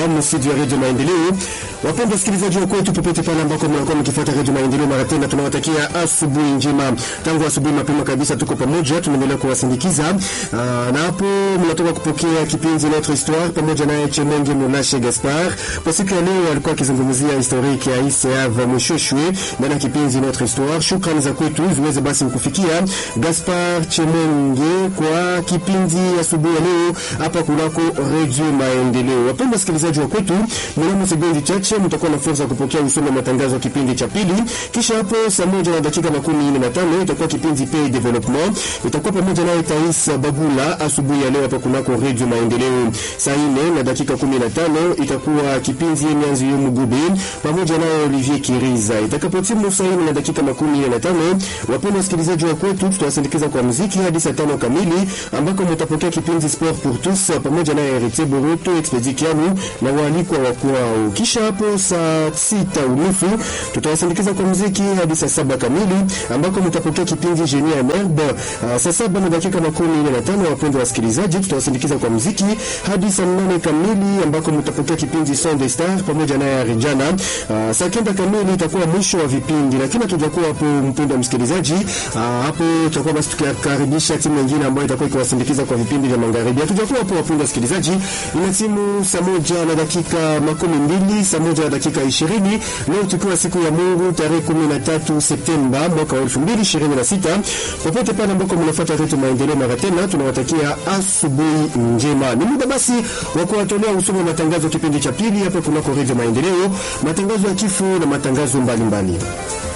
msidi wa redio Maendeleo. Wapendwa wasikilizaji wa kwetu popote pale ambako mnakuwa mkifuata redio Maendeleo, mara tena tunawatakia asubuhi njema. Tangu asubuhi mapema kabisa tuko pamoja, tunaendelea kuwasindikiza na hapo mnatoka kupokea kipindi Notre Histoire pamoja naye Chemenge Mulashe Gaspar. Kwa siku ya leo alikuwa akizungumzia historiki ya ICAV Mwishoshwe ndani ya kipindi Notre Histoire. Shukrani za kwetu ziweze basi mkufikia Gaspar Chemenge kwa kipindi asubuhi ya leo hapa kunako redio Maendeleo. Wapendwa wasikilizaji wa kwetu, mnamo sekunde chache mtakuwa na fursa ya kupokea usome matangazo ya kipindi cha pili. Kisha hapo saa moja na dakika makumi nne na tano itakuwa kipindi Pay Development, itakuwa pamoja naye Tais Bagula asubuhi ya leo hapa kunako redio Maendeleo. Saa nne na dakika kumi na tano itakuwa kipindi Mianzi Yomu Gube pamoja naye Olivier Kiriza. Itakapotimu saa nne na dakika makumi nne na tano, wapendwa wasikilizaji wa kwetu, tutawasindikiza kwa muziki hadi saa tano kamili ambako mtapokea kipindi Sport pour tous pamoja naye Heritier Boruto Expedi Kiamu na waalikwa wa kwao. Kisha hapo saa sita unusu tutawasindikiza kwa muziki hadi saa saba kamili ambako mtapokea kipindi Genie en Herbe. Uh, saa saba na dakika makumi nne na tano, wapendwa wasikilizaji, tutawasindikiza kwa muziki hadi saa nane kamili ambako mtapokea kipindi Son des Stars pamoja naye Arijana. Uh, saa kenda kamili itakuwa mwisho wa vipindi, lakini hatujakuwa hapo, mpendwa msikilizaji. Uh, hapo tutakuwa basi tukikaribisha timu nyingine ambayo itakuwa ikiwasindikiza kwa vipindi vya magharibi. Hatujakuwa hapo, wapendwa wasikilizaji, ina timu saa moja na dakika makumi mbili saa moja na dakika ishirini leo tukiwa siku ya Mungu tarehe kumi na tatu Septemba mwaka wa elfu mbili ishirini na sita popote pale ambako mnafuata Redio Maendeleo mara tena tunawatakia asubuhi njema. Ni muda basi wa kuwatolea usomi wa matangazo kipindi cha pili hapa kunako Redio Maendeleo, matangazo ya kifo na matangazo mbalimbali mbali.